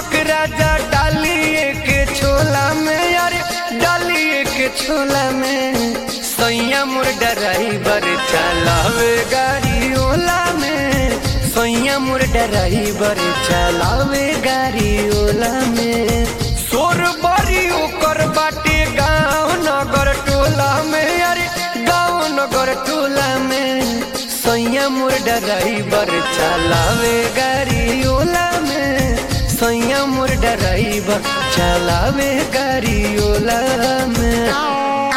दीपक राजा डालिए के छोला में यार डालिए के छोला में सैया मोर ड्राइवर चलावे गाड़ी ओला में सैया मोर ड्राइवर चलावे गाड़ी ओला में सोर बड़ी ओकर बाटे गाँव नगर टोला में अरे गाँव नगर टोला में सैया मोर ड्राइवर चलावे गाड़ी ओला में सैया मोर ड्राइवर चलावे गाड़ी ओला में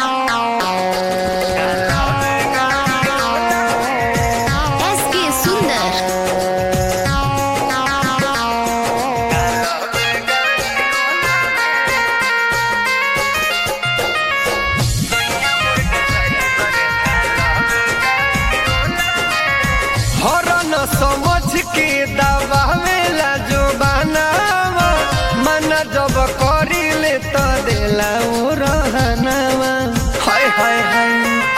एस के सुंदर हरन समझ के दबावेला जो बनावा मन जब करी ले तो देला ओ रहनावा हाय हाय हाय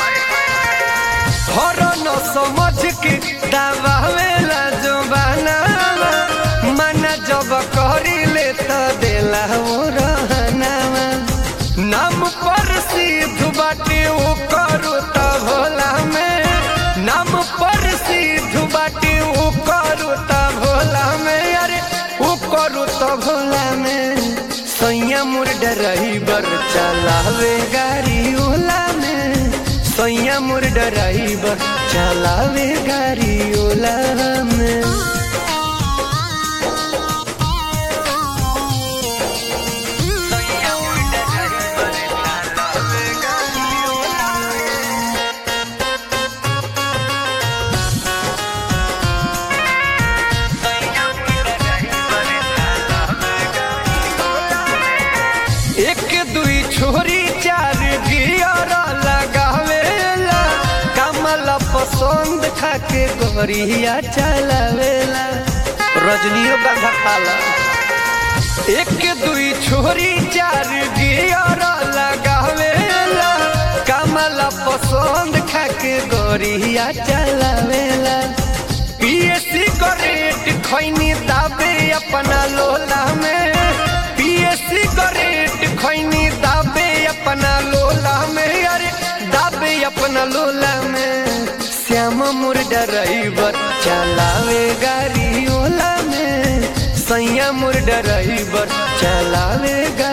हरन समझ के दबावेला जो बनावा मन जब करी ले तो देला ओ रहनावा नाम पर सिद्ध बाटे ओ करू त भोला में नाम पर सिद्ध बाटे ओ करू त भोला में अरे ओ करू त भोला में सैया मोर ड्राइवर चलावे गाड़ी ओला में सैया मोर ड्राइवर चलावे गाड़ी ओला में एक दुई छोरी चार गियर लगावेला कमल पसंद खाके गोरिया चलावेला रजनियो गंधा खाला एक दुई छोरी चार गियर लगावेला कमल पसंद खाके गोरिया चलावेला पिए सिगरेट खैनी दाबे अपना लोला में पिए सिगरेट खैनी दाबे अपना लोला में अरे दाबे अपना लोला में श्याम मोर ड्राइवर चलावे गाड़ी ओला में सैया मोर ड्राइवर चलावे गाड़ी